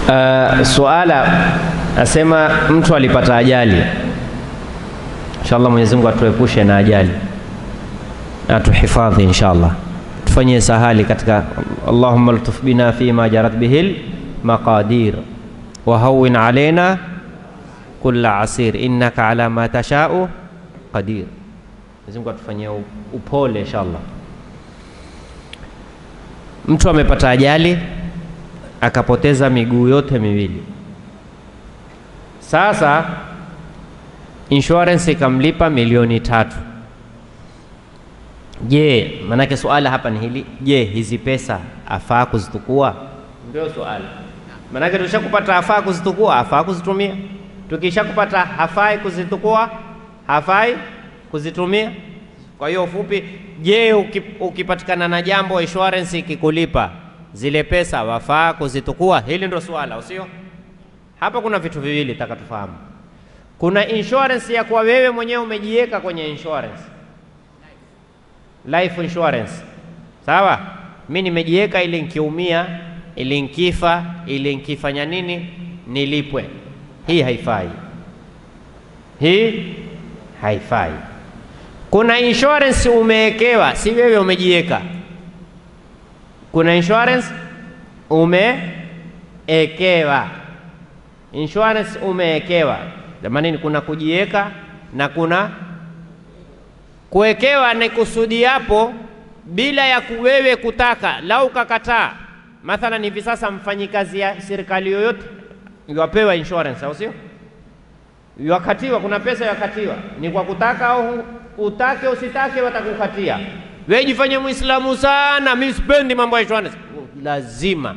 Uh, suala asema mtu alipata ajali. Inshallah Mwenyezi Mungu atuepushe na ajali na atuhifadhi inshallah, tufanyie sahali katika Allahumma ltuf bina fima jarat bihil maqadir wa hawwin alaina kulla asir innaka ala ma tashau qadir. Mwenyezi Mungu atufanyie upole inshallah. Mtu amepata ajali akapoteza miguu yote miwili. Sasa insurance ikamlipa milioni tatu. Je, manake suala hapa ni hili, je, hizi pesa afaa kuzitukua? Ndio suala. Manake tukishakupata afaa kuzitukua, afaa kuzitumia. Tukishakupata hafai kuzitukua, hafai kuzitumia. Kwa hiyo ufupi, je, ukipatikana na jambo insurance ikikulipa zile pesa wafaa kuzitukua? Hili ndio swala, usio hapa. Kuna vitu viwili taka tufahamu. Kuna insurance ya kuwa wewe mwenyewe umejiweka kwenye insurance, life insurance, sawa. Mi nimejiweka ili nkiumia, ili nkifa, ili nkifanya nini nilipwe. Hii haifai, hii haifai. Kuna insurance umewekewa, si wewe umejiweka kuna insurance umeekewa, insurance umeekewa. Jamani, kuna kujiweka na kuna kuwekewa. Ni kusudi yapo bila ya kuwewe kutaka. Lau ukakataa, mathalan hivi sasa mfanyikazi ya serikali yoyote yapewa insurance, au sio? Yakatiwa, kuna pesa yakatiwa, ni kwa kutaka au utake usitake, watakukatia wewe jifanye Muislamu sana, mimi sipendi mambo ya insurance. Lazima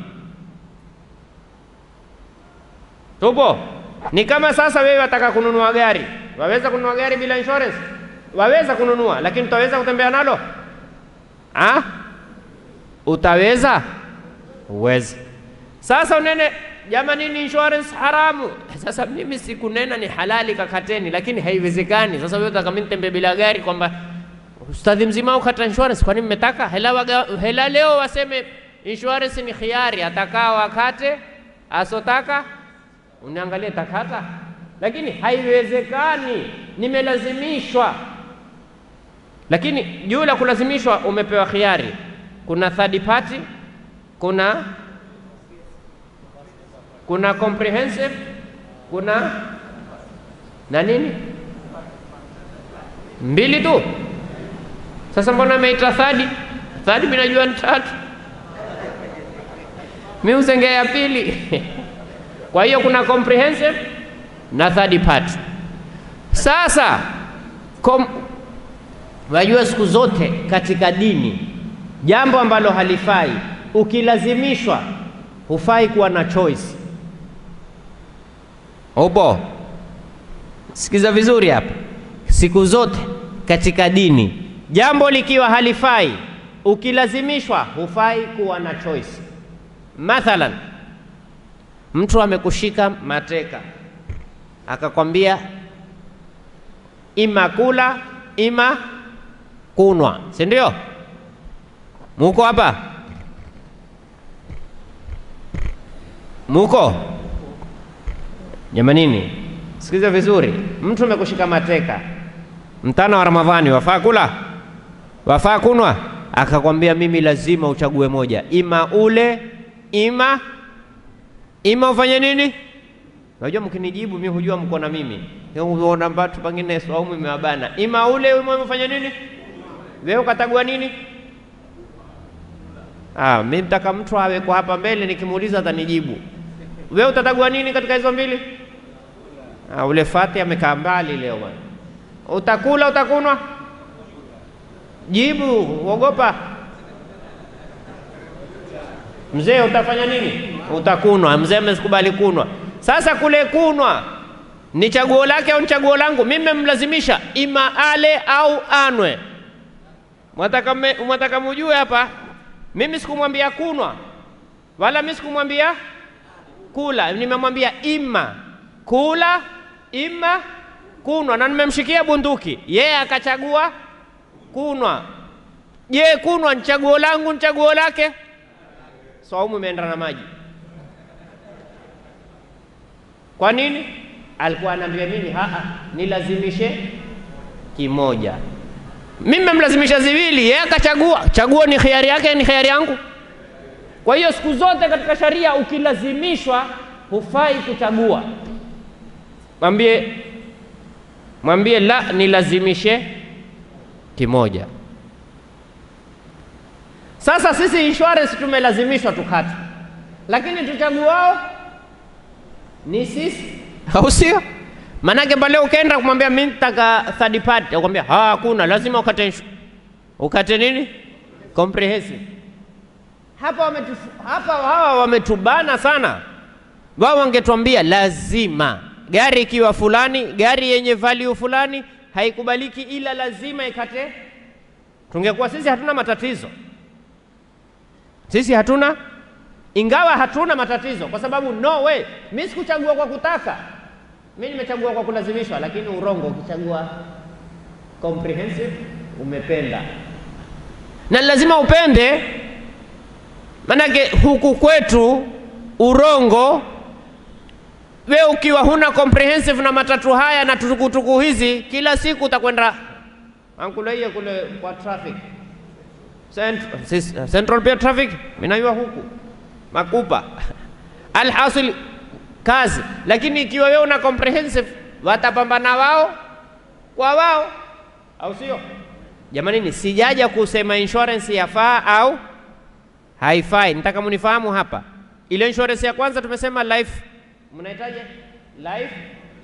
tupo. Ni kama sasa wewe wataka kununua gari, waweza kununua gari bila insurance? Waweza kununua, lakini utaweza kutembea nalo ha? Utaweza? Uwezi. Sasa unene jamani, ni insurance haramu. Sasa mimi sikunena ni halali, kakateni, lakini haiwezekani. Sasa wewe utaka mimi nitembee bila gari kwamba Ustadhi mzima ukata insurance, kwani mmetaka hela, waga, hela leo waseme insurance ni khiari, atakaa wakate, asotaka uniangalie takata, lakini haiwezekani, nimelazimishwa. Lakini juu la kulazimishwa umepewa khiari, kuna third party, kuna kuna comprehensive, kuna na nini, mbili tu. Sasa mbona ameita thadi thadi? Mimi najua ni tatu, mimi uzengea ya pili. Kwa hiyo kuna comprehensive na third party. Sasa kom, wajua siku zote katika dini jambo ambalo halifai ukilazimishwa, hufai kuwa na choice. Upo, sikiza vizuri hapa, siku zote katika dini jambo likiwa halifai ukilazimishwa, hufai kuwa na choice. Mathalan, mtu amekushika mateka akakwambia ima kula ima kunwa, si ndio? Muko hapa? Muko jamanini? Sikiza vizuri, mtu amekushika mateka mtana wa Ramadhani, wafaa kula wafaa kunwa, akakwambia mimi lazima uchague moja, ima ule ima ima ufanye nini? Unajua, mkinijibu mimi hujua mko na mimi, uona watu pengine saumu imewabana, ima ule ima ufanye nini? Wewe ukatagua nini? Ah, mimi mtaka mtu awe kwa hapa mbele, nikimuuliza atanijibu. Wewe utatagua nini katika hizo mbili? Ah, ule Fati amekaa mbali leo bwana. Utakula utakunwa? Jibu, uogopa mzee. Utafanya nini? Utakunwa. Mzee amekubali kunwa. Sasa kule kunwa ni chaguo lake au ni chaguo langu? Mimi memlazimisha ima ale au anwe. Mwataka, mwataka mujue hapa, mimi sikumwambia kunwa wala mimi sikumwambia kula, nimemwambia ima kula ima kunwa, na nimemshikia bunduki, yeye akachagua kunwa. Je, kunwa ni chaguo langu, ni chaguo lake? Saumu imeenda na maji. Kwa nini? Alikuwa anaambia mimi haa, nilazimishe kimoja. Mimi memlazimisha ziwili, yeye akachagua. Chaguo ni khiari yake, ni khiari yangu. Kwa hiyo siku zote katika sharia ukilazimishwa, hufai kuchagua. Mwambie mwambie la, nilazimishe kimoja. Sasa sisi insurance tumelazimishwa tukate, lakini tuchaguao ni sisi, au sio? Maanake pale ukaenda kumwambia mimi nataka third party, akwambia hakuna, lazima ukate inshu- ukate nini, comprehensive. Hapa wametu, hapa hawa wametubana sana. Wao wangetuambia lazima gari ikiwa fulani, gari yenye value fulani haikubaliki, ila lazima ikate. Tungekuwa sisi hatuna matatizo, sisi hatuna, ingawa hatuna matatizo, kwa sababu no way, mimi sikuchagua kwa kutaka, mimi nimechagua kwa kulazimishwa. Lakini urongo, ukichagua comprehensive umependa, na lazima upende, manake huku kwetu urongo we ukiwa huna comprehensive na matatu haya na tukutuku hizi, kila siku utakwenda ankulaia kule kwa traffic Central, sis- Central pia traffic minaiwa huku makupa alhasil kazi. Lakini ikiwa wewe una comprehensive, watapambana wao kwa wao, au sio? Jamani, ni sijaja kusema insurance yafaa au haifai, nitaka munifahamu hapa. Ile insurance ya kwanza tumesema life mnahitaji life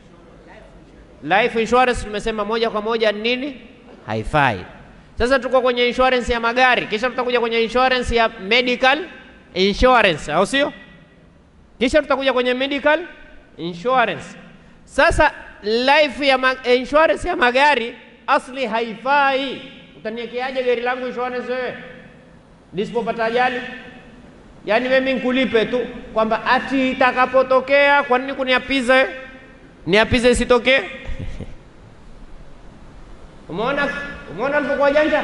life insurance, tumesema moja kwa moja ni nini? Haifai. Sasa tuko kwenye insurance ya magari, kisha tutakuja kwenye insurance ya medical insurance, au sio? Kisha tutakuja kwenye medical insurance. Sasa life ya ma insurance ya magari asli haifai. Utaniwekeaje gari langu insurance wewe lisipopata ajali? Yaani mimi nikulipe tu kwamba ati itakapotokea, kwa nini kuniapiza wewe? Niapize isitokee? Umeona, umeona alipokuwa janja.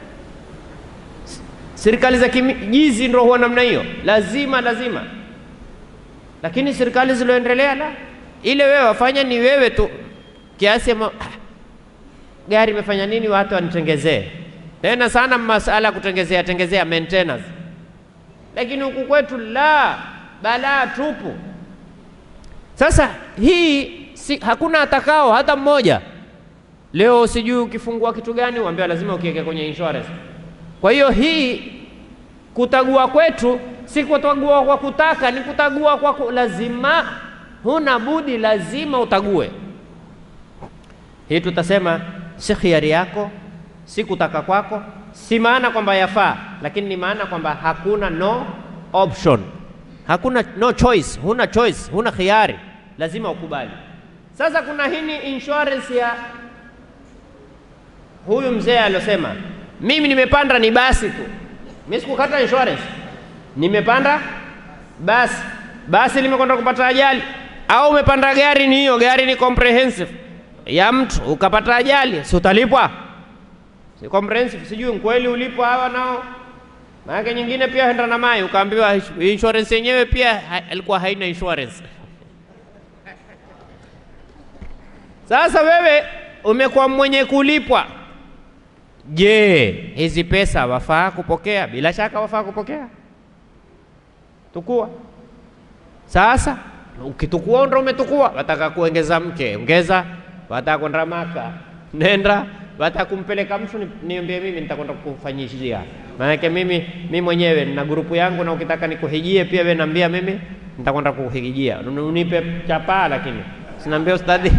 Serikali za kijizi ndio huwa namna hiyo, lazima lazima. Lakini serikali zilizoendelea la ile wewe wafanya ni wewe tu, kiasi ya ma- gari imefanya nini, watu wanitengezee tena sana masala ya kutengezea tengezea maintenance lakini huku kwetu la balaa tupu. Sasa hii si, hakuna atakao hata mmoja leo, sijui ukifungua kitu gani uambiwa lazima ukiweke kwenye insurance. Kwa hiyo hii kutagua kwetu si kutagua kwa kutaka, ni kutagua kwa ku, lazima, huna budi, lazima utague. Hii tutasema si khiari yako, si kutaka kwako, si maana kwamba yafaa, lakini ni maana kwamba hakuna no option, hakuna no choice, huna choice, huna khiari, lazima ukubali. Sasa kuna hini insurance ya huyu mzee aliosema, mimi nimepanda ni basi tu, mimi sikukata insurance, nimepanda basi, basi limekwenda kupata ajali, au umepanda gari, ni hiyo gari ni comprehensive ya mtu ukapata ajali, si utalipwa? Si comprehensive, sijui kweli ulipo hawa nao. Maana nyingine pia henda na mai, ukaambiwa insurance yenyewe pia ha, alikuwa haina insurance. Sasa wewe umekuwa mwenye kulipwa, je, hizi pesa wafaa kupokea? Bila shaka wafaa kupokea, tukua. Sasa ukitukua ndo umetukua, wataka kuongeza mke, ongeza wataka kwenda Maka, nenda. Wataka kumpeleka mtu, ni- niambie mimi, nitakwenda kufanyishia. Maanake mimi mimi mwenyewe nina grupu yangu, na ukitaka nikuhijie pia wewe niambia mimi, nitakwenda kuhijia. Unipe chapaa, lakini sinaambia ustadhi.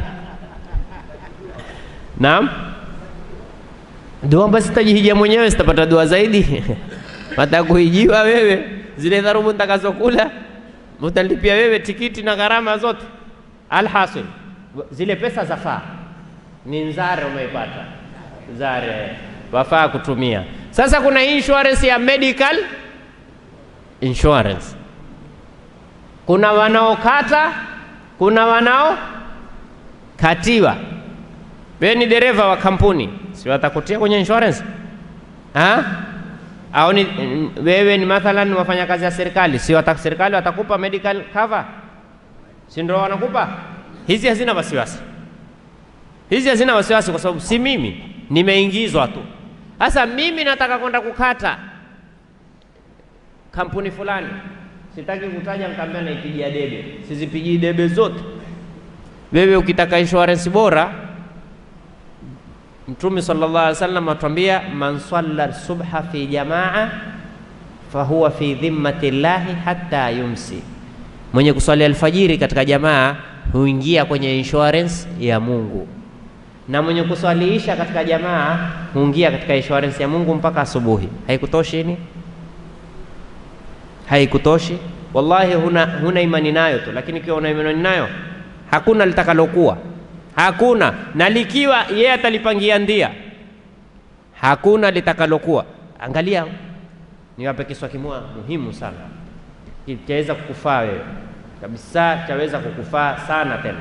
Naam, dua basi sitajihijia mwenyewe, sitapata dua zaidi. Wataka kuhijiwa wewe, zile dharubu nitakazokula utalipia wewe tikiti na gharama zote. Alhasil, zile pesa zafaa, ni nzare umeipata, nzare wafaa kutumia. Sasa kuna insurance ya medical insurance, kuna wanaokata, kuna wanaokatiwa. Wewe ni dereva wa kampuni, si watakutia kwenye insurance ha? au ni mm, wewe ni mathalan wafanya kazi ya serikali, si wata, serikali watakupa medical cover, si ndio wanakupa hizi? Hazina wasiwasi, hizi hazina wasiwasi, kwa sababu si mimi, nimeingizwa tu. Sasa mimi nataka kwenda kukata kampuni fulani, sitaki kutaja, nikaambia naipigia debe. Sizipigii debe zote. Wewe ukitaka insurance bora, Mtume sallallahu alaihi wasallam atuambia, man salla subha fi jamaa fahuwa fi dhimmati llahi hatta yumsi, mwenye kuswali alfajiri katika jamaa huingia kwenye insurance ya Mungu, na mwenye kuswaliisha katika jamaa huingia katika insurance ya Mungu mpaka asubuhi. Haikutoshi ni haikutoshi? Wallahi, huna, huna imani nayo tu, lakini ikiwa una imani nayo hakuna litakalokuwa, hakuna na likiwa yeye atalipangia ndia, hakuna litakalokuwa. Angalia, niwape kiswa kimoja muhimu sana, chaweza kukufaa wewe kabisa, chaweza kukufaa sana tena,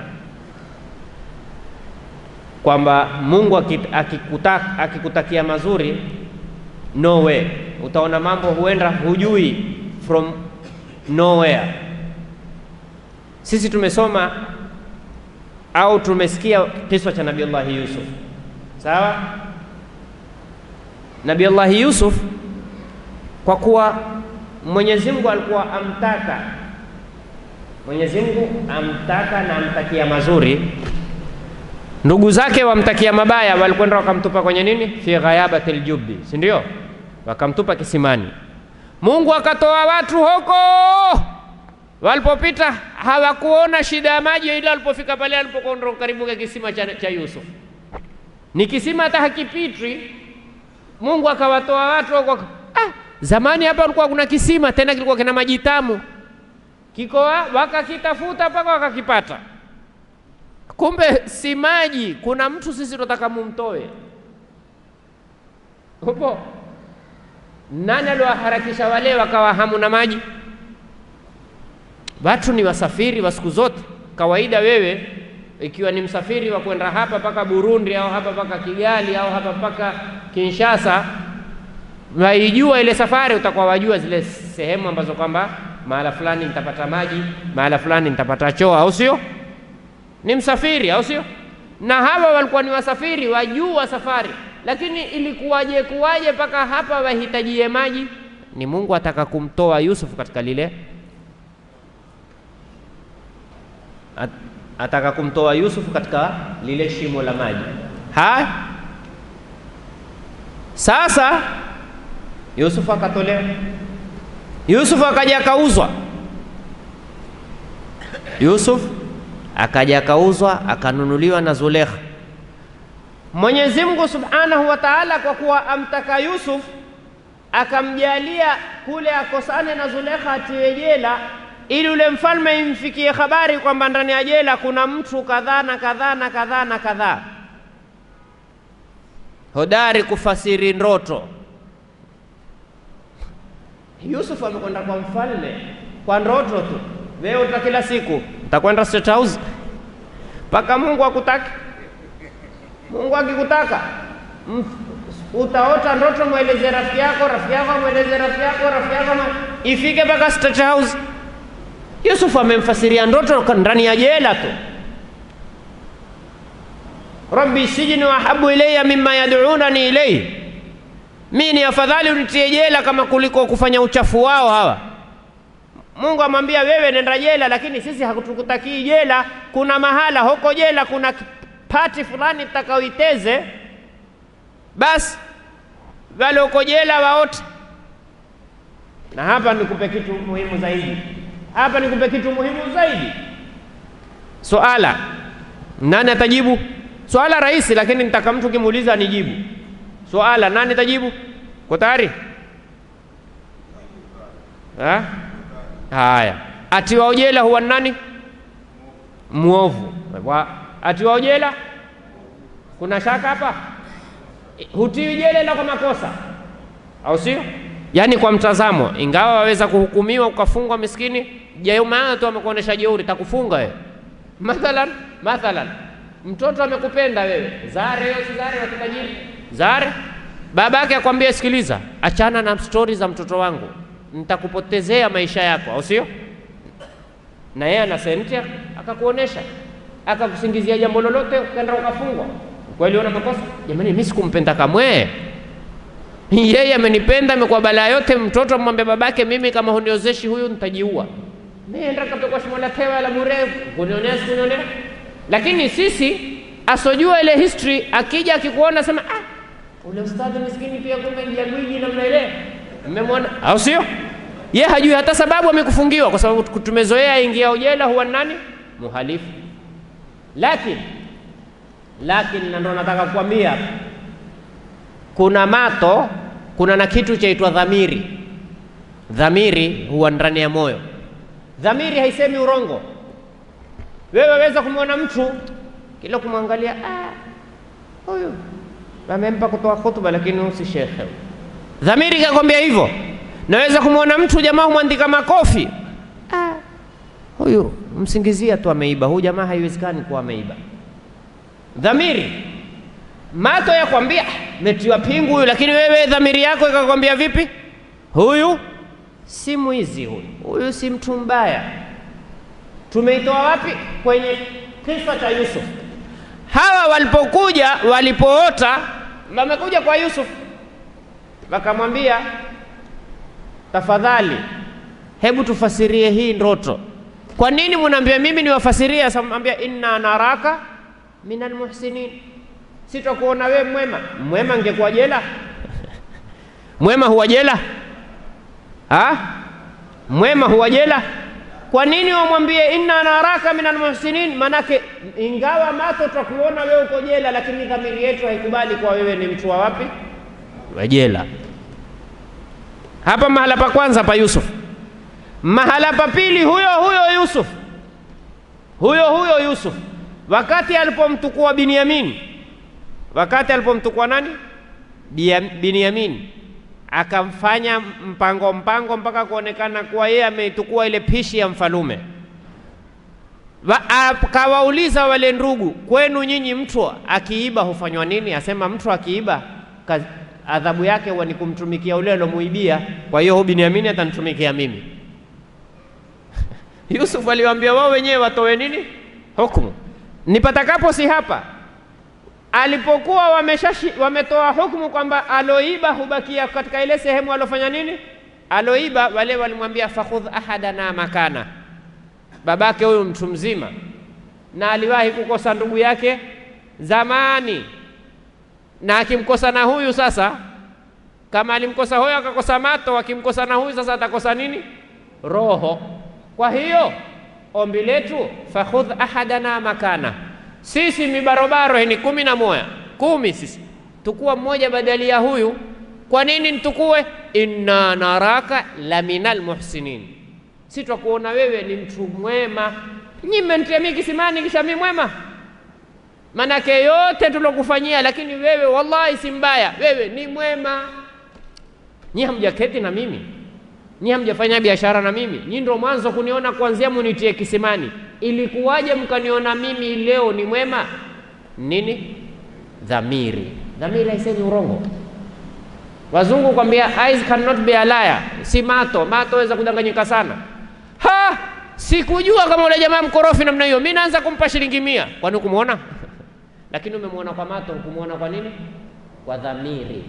kwamba Mungu akikutakia akikuta mazuri, no way, utaona mambo huenda hujui from nowhere. Sisi tumesoma au tumesikia kiswa cha Nabii Allah Yusuf, sawa? Nabii Allah Yusuf kwa kuwa Mwenyezi Mungu alikuwa amtaka, Mwenyezi Mungu amtaka na amtakia mazuri, ndugu zake wamtakia mabaya, walikwenda wakamtupa kwenye nini, fi ghayabatil jubbi, si ndio? Wakamtupa kisimani. Mungu akatoa watu huko, walipopita hawakuona shida ya maji, ila walipofika pale alipokuwa karibu ya kisima cha, cha Yusuf, ni kisima hata hakipitwi. Mungu akawatoa watu huko. Ah, zamani hapa kulikuwa kuna kisima tena kilikuwa kina maji tamu, kiko wakakitafuta mpaka wakakipata, kumbe si maji. Kuna mtu sisi tunataka mumtoe upo nani aliwaharakisha wale wakawa hamuna maji? Watu ni wasafiri wa siku zote. Kawaida wewe ikiwa ni msafiri wa kwenda hapa mpaka Burundi au hapa mpaka Kigali au hapa mpaka Kinshasa, waijua ile safari, utakuwa wajua zile sehemu ambazo kwamba mahala fulani nitapata maji, mahala fulani nitapata choo, au sio? Ni msafiri, au sio? Na hawa walikuwa ni wasafiri, wajua safari lakini ilikuwaje kuwaje mpaka hapa wahitajie maji? Ni Mungu ataka kumtoa Yusuf katika lile, At, ataka kumtoa Yusuf katika lile shimo la maji. Ha, sasa Yusuf akatolewa, Yusuf akaja akauzwa, Yusuf akaja akauzwa akanunuliwa na Zulekha. Mwenyezi Mungu Subhanahu wa Ta'ala, kwa kuwa amtaka Yusuf akamjalia kule akosane na Zulekha atiwe jela, ili ule mfalme imfikie habari kwamba ndani ya jela kuna mtu kadhaa na kadhaa na kadhaa na kadhaa, hodari kufasiri ndoto. Yusuf amekwenda kwa mfalme kwa ndoto tu. Wewe uta kila siku utakwenda State House mpaka Mungu akutaki Mungu akikutaka utaota ndoto, mweleze rafiki yako, rafiki yako mweleze rafiki yako, rafiki yako ifike mpaka State House. Yusuf amemfasiria ndoto ndani ya jela tu. Rabbi sijni ahabu ilayya mimma yad'unani ilayhi, mi ni afadhali unitie jela kama kuliko kufanya uchafu wao hawa. Mungu amwambia wewe nenda jela, lakini sisi hakutukutakii jela. Kuna mahala huko jela kuna pati fulani takaoiteze, basi wale uko jela waote. Na hapa nikupe kitu muhimu zaidi, hapa nikupe kitu muhimu zaidi. Swala nani atajibu? Swala rahisi, lakini nitaka mtu kimuuliza anijibu swala. Nani atajibu? Ko tayari? Haya, atiwa jela huwa nani? Mwovu atiwa jela. Kuna shaka hapa? Hutiwi jela ila kwa makosa, au sio? Yaani kwa mtazamo, ingawa waweza kuhukumiwa ukafungwa, miskini jamaa tu amekuonesha jeuri, takufunga wewe. Mathalan, mathalan mtoto amekupenda wewe, zare wewe, si zare wa kitajiri, zare. Babake akwambia, sikiliza, achana na stori za mtoto wangu, nitakupotezea maisha yako, au sio? Na yeye ana senti akakuonesha akakusingizia jambo lolote, ukaenda ukafungwa, kweli una makosa? Jamani, mimi sikumpenda kamwe, yeye amenipenda, amekuwa balaa yote. Mtoto amwambia babake, mimi kama huniozeshi huyu nitajiua. Nenda kapekwa shimo la tewa la bure, kunionea sikunionea. Lakini sisi asojua ile history, akija akikuona sema ah, ule ustadhi miskini pia kumbe jagwiji namna ile, mmemwona au sio? Ye hajui hata sababu amekufungiwa, kwa sababu tumezoea ingia ujela huwa nani muhalifu. Lakini lakini, na ndo nataka kukwambia kuna mato, kuna na kitu chaitwa dhamiri. Dhamiri huwa ndani ya moyo. Dhamiri haisemi urongo. Wewe waweza kumwona mtu kila kumwangalia, ah, huyu amempa kutoa hutuba, lakini huyu si shekhe. Dhamiri ikakwambia hivyo. Naweza kumwona mtu jamaa humwandika makofi, ah, huyu msingizia tu ameiba, huyu jamaa haiwezekani kuwa ameiba. Dhamiri mato yakwambia metiwa pingu huyu, lakini wewe dhamiri yako ikakwambia vipi? Huyu si mwizi, huyu huyu si mtu mbaya. Tumeitoa wapi? Kwenye kisa cha Yusuf. Hawa walipokuja walipoota, wamekuja kwa Yusuf wakamwambia, tafadhali, hebu tufasirie hii ndoto. Kwa nini munaambia mimi niwafasirie? Asamwambia, inna naraka minal muhsinin, sitakuona wewe mwema. Mwema ngekuwa jela? mwema huwa jela ha? mwema huwa jela? Kwa nini wamwambie inna naraka minal muhsinin? Manake ingawa mato tutakuona wewe uko jela, lakini dhamiri yetu haikubali kwa wewe ni mtu wa wapi? Wa jela. Hapa mahala pa kwanza pa Yusuf. Mahala pa pili, huyo huyo Yusuf, huyo huyo Yusuf, wakati alipomtukua Binyamin, wakati alipomtukua nani? Binyamin akamfanya mpango mpango mpaka kuonekana kuwa yeye ameitukua ile pishi ya mfalume. Akawauliza wale ndugu, kwenu nyinyi mtu akiiba hufanywa nini? Asema mtu akiiba adhabu yake huwa ni kumtumikia ule alomuibia. Kwa hiyo huyu Binyamin atanitumikia mimi. Yusuf aliwaambia wao wenyewe watoe nini hukumu, nipatakapo si hapa alipokuwa wameshashi wametoa hukumu kwamba aloiba hubakia katika ile sehemu alofanya nini, aloiba. Wale walimwambia fakhudh ahadana makana, babake huyu mtu mzima, na aliwahi kukosa ndugu yake zamani, na akimkosa na huyu sasa, kama alimkosa huyo akakosa mato, akimkosa na huyu sasa atakosa nini? Roho. Kwa hiyo ombi letu fakhudh ahadana makana sisi mibarobaro ni kumi na moja kumi, sisi tukuwa mmoja badali ya huyu. Kwa nini ntukue? inna naraka la minal muhsinin, si twakuona wewe ni mtu mwema. Nyi mmenitia mimi kisimani kisha mimi mwema? Manake yote tulokufanyia, lakini wewe wallahi si mbaya, wewe ni mwema. Nyi hamjaketi na mimi, nyi hamjafanya biashara na mimi, nyi ndo mwanzo kuniona kuanzia munitie kisimani Ilikuwaje mkaniona mimi leo ni mwema? Nini? Dhamiri. Dhamiri haisemi urongo. Wazungu kwambia eyes cannot be a liar, si mato. Mato weza kudanganyika sana. Ha, sikujua kama ule jamaa mkorofi namna hiyo. Mimi naanza kumpa shilingi mia. Kwani ukumuona? Lakini umemwona kwa mato, ukumuona kwa nini? Kwa dhamiri.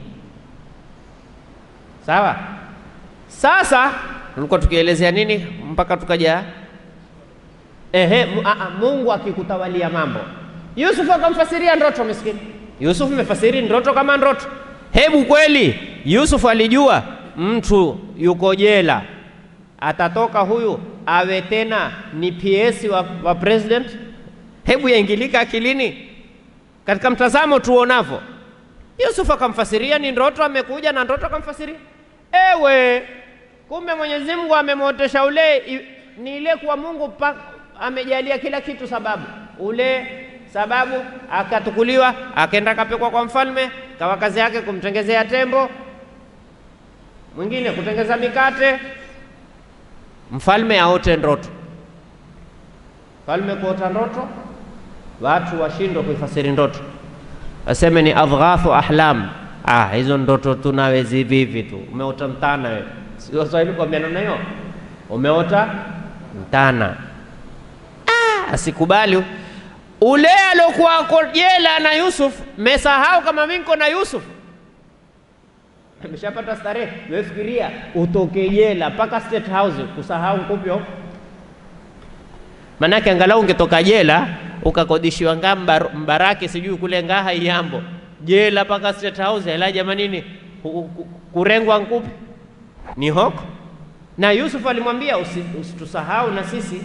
Sawa. Sasa tulikuwa tukielezea nini mpaka tukaja Ehe, Mungu akikutawalia mambo. Yusuf akamfasiria ndoto miskini. Yusuf amefasiri ndoto kama ndoto. Hebu kweli Yusuf alijua mtu yuko jela, atatoka huyu awe tena ni PS wa, wa president? Hebu yaingilika akilini katika mtazamo tuonavyo. Yusuf akamfasiria ni ndoto, amekuja na ndoto akamfasiria. Ewe, kumbe Mwenyezi Mungu amemwotesha ule ni ile kuwa Mungu pa, amejalia kila kitu sababu, ule sababu akatukuliwa, akaenda akapekwa kwa mfalme, kawa kazi yake kumtengezea tembo, mwingine kutengeza mikate, mfalme aote ndoto. Mfalme kuota ndoto, watu washindwe kuifasiri ndoto, waseme ni adghathu ahlam. Ah, hizo ndoto tunawezi vivi tu, umeota mtana wewe. Sio Swahili kwa namna hiyo, umeota mtana asikubali ule alokuwa ako jela na Yusuf, mesahau kama mimi niko na Yusuf ameshapata starehe. Wewe fikiria utoke jela mpaka State House kusahau kupyo. Manake angalau ungetoka jela ukakodishiwa ngaa mbar, Mbaraki sijui kule Ngaha Iyambo, jela mpaka State House, hela jamanini, ku- ku- kurengwa nkupi ni hoko. Na Yusuf alimwambia usi, usitusahau na sisi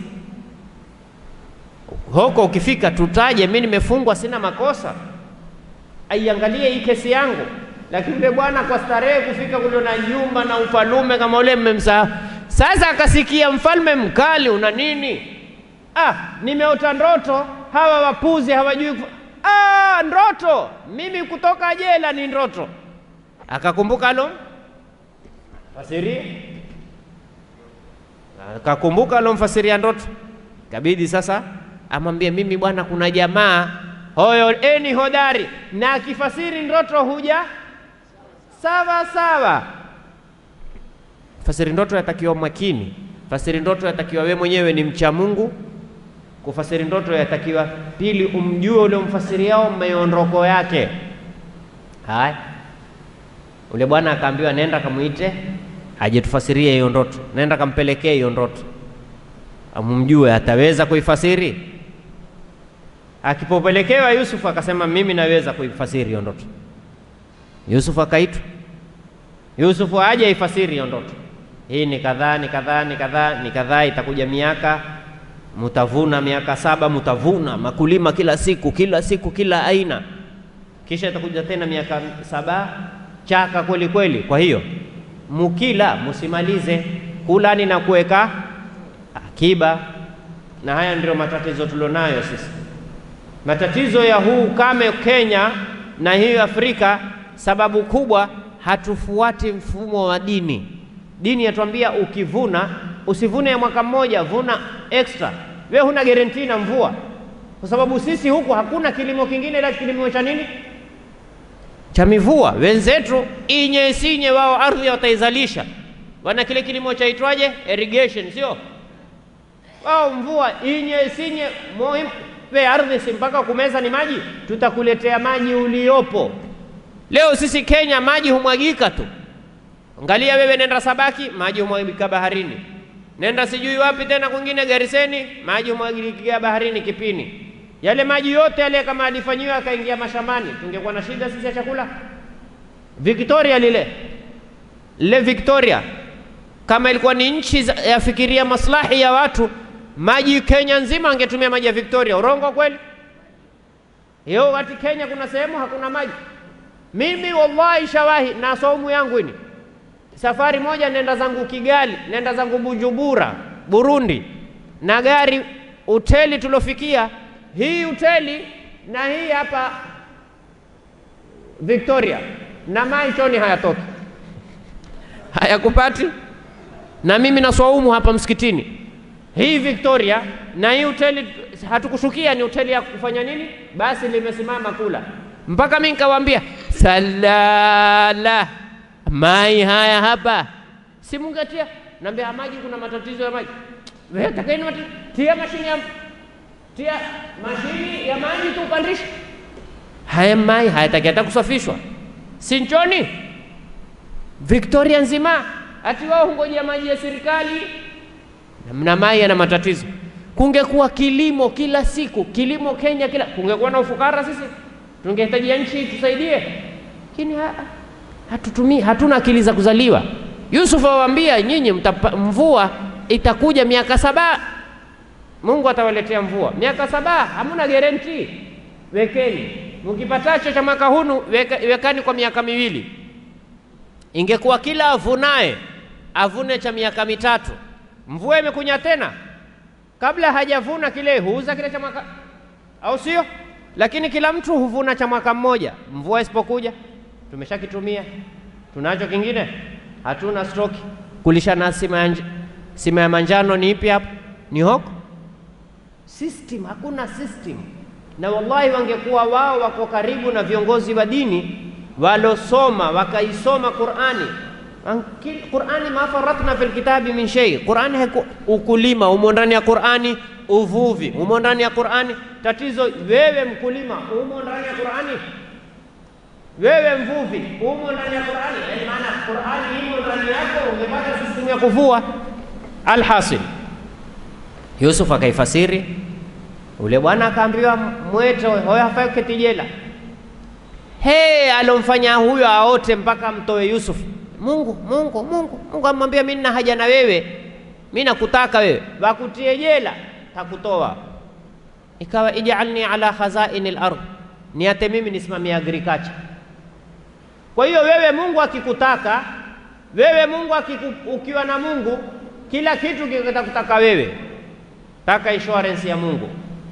hoko, ukifika tutaje, mimi nimefungwa, sina makosa, aiangalie hii kesi yangu lakini yule bwana kwa starehe kufika kule na nyumba na ufalume kama ule mmemsahau. Sasa akasikia mfalme mkali, una nini? Ah, nimeota ndoto, hawa wapuzi hawajui kufa. Ah, ndoto mimi kutoka jela ni ndoto. Akakumbuka alo fasiri, akakumbuka alo mfasiria ndoto, kabidi sasa amwambie mimi bwana, kuna jamaa hoyo eni hodari na akifasiri ndoto huja sawa sawa. Fasiri ndoto yatakiwa makini, fasiri ndoto yatakiwa we mwenyewe ni mcha Mungu. Kufasiri ndoto yatakiwa pili, umjue ule mfasiriao miondoko yake. Haya, ule bwana akaambiwa, nenda kamuite aje tufasirie hiyo ndoto, nenda kampelekee hiyo ndoto, amumjue ataweza kuifasiri. Akipopelekewa Yusuf akasema, mimi naweza kuifasiri hiyo ndoto. Yusufu akaitwa. Yusufu aje aifasiri hiyo ndoto. Hii ni kadhaa ni kadhaa ni kadhaa ni kadhaa, itakuja miaka, mutavuna miaka saba, mutavuna makulima kila siku kila siku kila aina, kisha itakuja tena miaka saba chaka kweli kweli. Kwa hiyo mukila musimalize kulani na kuweka akiba, na haya ndio matatizo tulionayo sisi. Matatizo ya huu ukame Kenya na hii Afrika, sababu kubwa hatufuati mfumo wa dini. Dini yatuambia ukivuna usivune ya mwaka mmoja, vuna extra. Wewe huna guarantee na mvua, kwa sababu sisi huku hakuna kilimo kingine ila kilimo cha nini? Cha mivua. Wenzetu inye sinye, wao ardhi wataizalisha, wana kile kilimo chaitwaje? Irrigation, sio wao mvua inye sinye muhimu we ardhi si mpaka kumeza ni maji, tutakuletea maji uliopo. Leo sisi Kenya maji humwagika tu. Angalia wewe, nenda Sabaki, maji humwagika baharini. Nenda sijui wapi tena kwingine Gariseni, maji humwagikia baharini Kipini. Yale maji yote yale kama alifanyiwa akaingia mashambani, tungekuwa na shida sisi ya chakula. Victoria lile lile Victoria, kama ilikuwa ni nchi za- yafikiria maslahi ya watu maji Kenya nzima angetumia maji ya Victoria. Urongo kweli? Hiyo wakati Kenya kuna sehemu hakuna maji. Mimi wallahi shawahi na saumu yangu ini, safari moja nenda zangu Kigali, nenda zangu Bujumbura, Burundi, na gari hoteli tulofikia, hii hoteli na hii hapa Victoria, na mai choni hayatoki hayakupati, na mimi na swaumu hapa msikitini hii Victoria na hii hoteli hatukushukia, ni hoteli ya kufanya nini? Basi limesimama kula mpaka mimi nikawaambia, salala mai haya hapa simungatia, naambia maji, kuna matatizo ya maji. Wewe takeni mati, tia mashini ya tia mashini ya maji tu upandishe haya mai, hayataki hata kusafishwa, sinchoni Victoria nzima, ati wao hungojea maji ya serikali na mai yana matatizo. Kungekuwa kilimo kila siku, kilimo Kenya kila, kungekuwa na ufukara sisi, tungehitajia nchi tusaidie, lakini ha, hatutumii, hatuna akili za kuzaliwa. Yusuf awaambia nyinyi, mtapa- mvua itakuja miaka saba, Mungu atawaletea mvua miaka saba, hamuna guarantee. Wekeni mkipatacho cha mwaka hunu, weka, wekani kwa miaka miwili. Ingekuwa kila avunaye avune cha miaka mitatu mvua imekunya tena, kabla hajavuna kile huuza kile cha mwaka, au sio? Lakini kila mtu huvuna cha mwaka mmoja. Mvua isipokuja tumeshakitumia, tunacho kingine, hatuna stoki. Kulishana sima ya, nj- sima ya manjano ni ipi hapo? Ni hoko system, hakuna system. Na wallahi wangekuwa wao wako karibu na viongozi wa dini walosoma wakaisoma Qur'ani Qur'ani ma faratna fil kitabi min shay. Qur'ani haiku ukulima umo ndani ya Qur'ani, Uvuvi umo ndani ya Qur'ani. Tatizo wewe mkulima, umo ndani ya Qur'ani. Wewe mvuvi, umo ndani ya Qur'ani. Yaani maana Qur'ani imo ndani yako, ungepata system ya kuvua. Alhasil, Yusuf akaifasiri, ule bwana akaambiwa mwete, hoyo hafai kuketi jela. He, alomfanya huyo aote mpaka mtoe Yusuf. Mungu, Mungu, Mungu, Mungu amwambia mimi nina haja na wewe, mimi nakutaka wewe, wakutie jela, takutoa. Ikawa ijalni ala khazaini al-ardh, niate mimi nisimamie agriculture. Kwa hiyo wewe Mungu akikutaka wewe, Mungu akiku, ukiwa na Mungu kila kitu kitakutaka wewe. Taka insurance ya Mungu,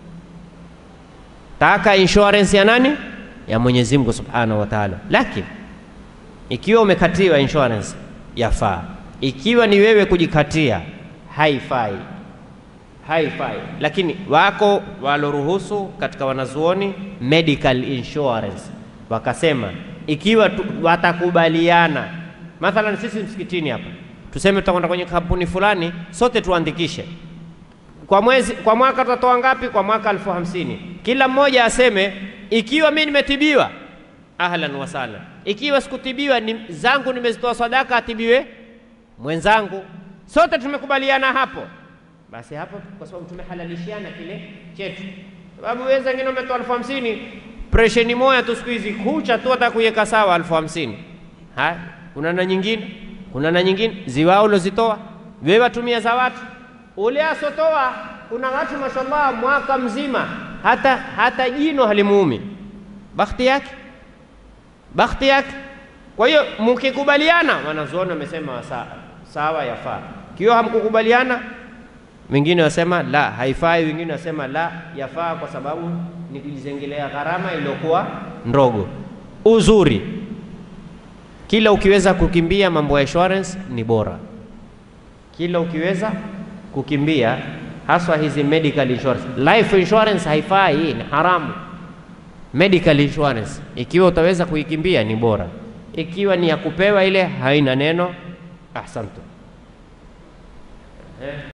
taka insurance ya nani? Ya Mwenyezi Mungu Subhanahu wa Ta'ala. Lakini ikiwa umekatiwa insurance yafaa, ikiwa ni wewe kujikatia haifai, haifai. Lakini wako waloruhusu katika wanazuoni medical insurance, wakasema ikiwa tu, watakubaliana mathalan, sisi msikitini hapa tuseme tutakwenda kwenye kampuni fulani, sote tuandikishe kwa mwezi, kwa mwaka tutatoa ngapi? Kwa mwaka elfu hamsini. Kila mmoja aseme ikiwa mimi nimetibiwa, ahlan wa sahlan. Ikiwa sikutibiwa, ni zangu nimezitoa sadaka, atibiwe mwenzangu. Sote tumekubaliana hapo, basi hapo, kwa sababu tumehalalishiana kile chetu. Sababu wewe wengine umetoa elfu hamsini presheni moja tu siku hizi kucha tu hata kuiweka sawa elfu hamsini. Haya, kuna na nyingine, kuna na nyingine ziwao ulozitoa wewe, watumia za watu ule asotoa. Kuna watu mashallah, mwaka mzima hata hata jino halimuumi, bakhti yake, bakhti yake. Kwa hiyo mkikubaliana, wanazuoni wamesema sawa, sawa yafaa. Kiwa hamkukubaliana, wengine wasema la haifai, wengine wasema la yafaa, kwa sababu ni kujizengelea gharama iliyokuwa ndogo. Uzuri, kila ukiweza kukimbia mambo ya insurance ni bora, kila ukiweza kukimbia haswa hizi medical insurance. Life insurance haifai, ni haramu. Medical insurance ikiwa utaweza kuikimbia ni bora, ikiwa ni ya kupewa ile haina neno. Ahsantu.